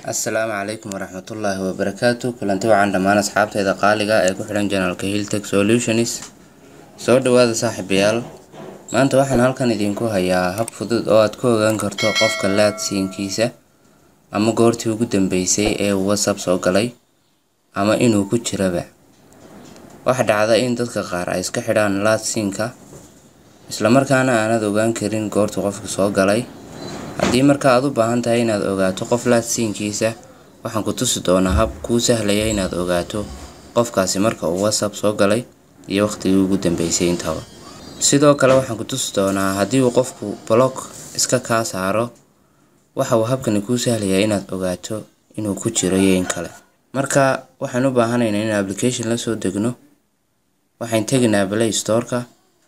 assalaamu calaykum waraxmatullaahi wabarakaatu kulanti wacan dhammaan asxaabtayda qaaliga ee ku xidhan janalka hilltech solutions soo dhawaada saaxiibayaal maanta waxaan halkan idinku hayaa hab fudud oo aad ku ogaan karto qofka laadsiinkiisa ama goortii ugu dambeysay ee uu whatsapp soo galay ama inuu ku jiraba waxa dhacda in dadka qaar ay iska xidhaan laadsiinka islamarkaana aanad ogaan karin goortuu qofka soo galay haddii marka aad u baahan tahay inaad ogaato qof laadsiinkiisa waxaan ku tusi doonaa hab kuu sahlaya inaad ogaato qofkaasi marka uu whatsapp soo galay iyo waqtigii ugu dambeysay intaba sidoo kale waxaan ku tusi doonaa haddii uu qofku block iska kaa saaro waxa uu habkani kuu sahlayaa inaad ogaato inuu ku jiro iyo in kale marka waxaan u baahanaynaa in application la soo degno waxaan tegaynaa play storeka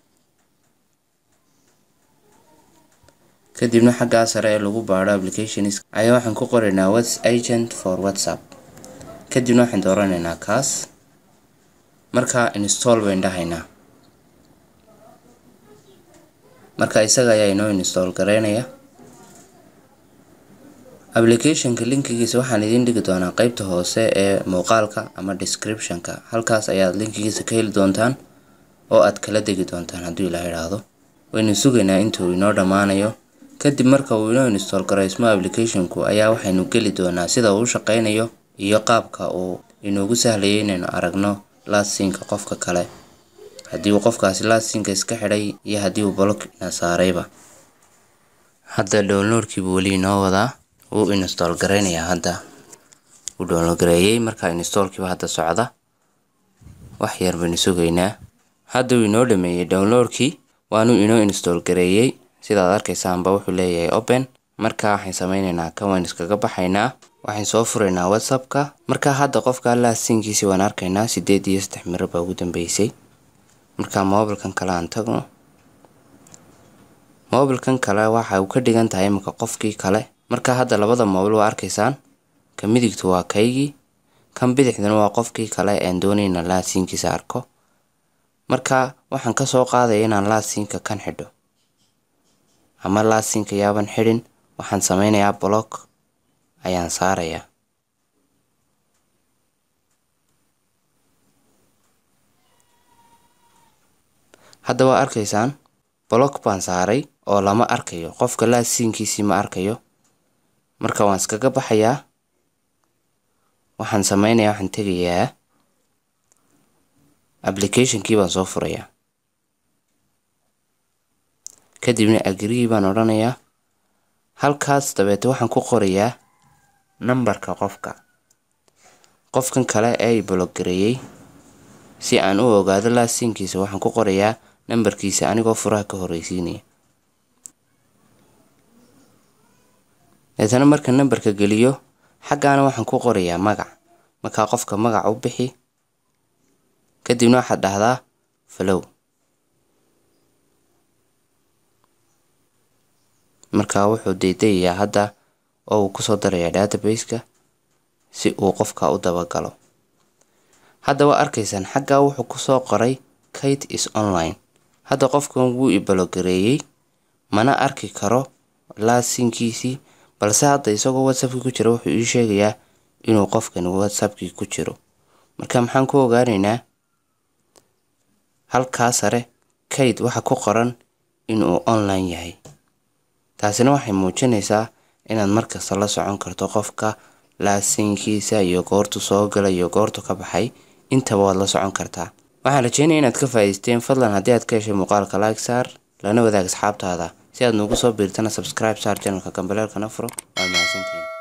kadibna xaggaa sare ee lagu baadho applications ayaa waxaan ku qoraynaa whats agent for whatsapp kadibna waxaan dooranaynaa kaas markaa install bayn dhahaynaa marka isaga ayaa inoo install gareynaya applicationka linkigiisa waxaan idiin dhigi doonaa qeybta hoose ee muuqaalka ama descriptionka halkaas ayaad linkigiisa ka heli doontaan oo aad kala degi doontaan hadduu ilaa idhaahdo waynu sugaynaa intuu inoo dhammaanayo kadib marka uu inoo install garaysmo applicationku ayaa waxaynu geli doonaa sida uu u shaqeynayo iyo qaabka uu inoogu sahlayay inaynu aragno laadsiinka qofka kale haddii uu qofkaasi laadsiinka iska xidhay iyo haddii uu block ina saarayba hadda downloadkiibu weli inoo wadaa wuu install gareynayaa hadda wuu download gareeyey marka installkiiba hadda socda wax yar baynu sugaynaa hadda uu inoo dhameeyey downloadkii waanuu inoo install gareeyey sidaad arkaysaanba wuxuu leeyahay open marka waxaan sameyneynaa kan waan iskaga baxaynaa waxaan soo furaynaa whatsappka marka hadda qofka laadsiinkiisi waan arkaynaa sideed iyo saddex miro baa ugu dambeysay marka mobilkan kale aan tagno mobilkan kale waxa uu ka dhigan tahay imika qofkii kale marka hadda labada mobil waa arkaysaan ka midigtu waa kaygii kan bidixdana waa qofkii kale aan doonayna laadsiinkiisa arko marka waxaan kasoo qaadaya inaan laadsiinka kan xidho ama laadsiinka yaaban xidhin waxaan sameynayaa block ayaan saarayaa hadda waa arkaysaan block baan saaray oo lama arkayo qofka laadsiinkiisii ma arkayo marka waan iskaga baxayaa waxaan sameynayaa waxaan tegayaa applicationkii baan soo furayaa kadibna agrigii baan odhanayaa halkaas dabeete waxaan ku qorayaa nambarka qofka qofkan kale ee blogareeyey si aan u ogaado laadsiinkiisa waxaan ku qorayaa nambarkiisa anigoo furaha ka horreysiinaya deetana marka nambarka geliyo xaggaana waxaan ku qorayaa magac markaa qofka magac u bixi kadibna waxaad dhahdaa falow markaa wuxuu daydayayaa hadda oo uu kusoo darayaa databaseka si uu qofka u dabagalo hadda waa arkaysaan xaggaa wuxuu kusoo qoray kate is online hadda qofkan wuu ibalogareeyey mana arki karo laadsiinkiisii balse hadda isagoo whatsappkii ku jira wuxuu ii sheegayaa inuu qofkani whatsappkii ku jiro marka maxaan ku ogaanaynaa halkaa sare kate waxa ku qoran inuu online yahay taasina waxay muujinaysaa inaad markasta la socon karto qofka laadsiinkiisa iyo goortu soo galay iyo goortu ka baxay intaba waad la socon kartaa waxaan rajeynaya inaad ka faa'iideysteen fadlan haddii aad ka heshay muuqaalka like saar lana wadaag asxaabtaada si aad nuugu soo biirtana subscribe saar channelka gambaleelkana furo waa mahadsantihiin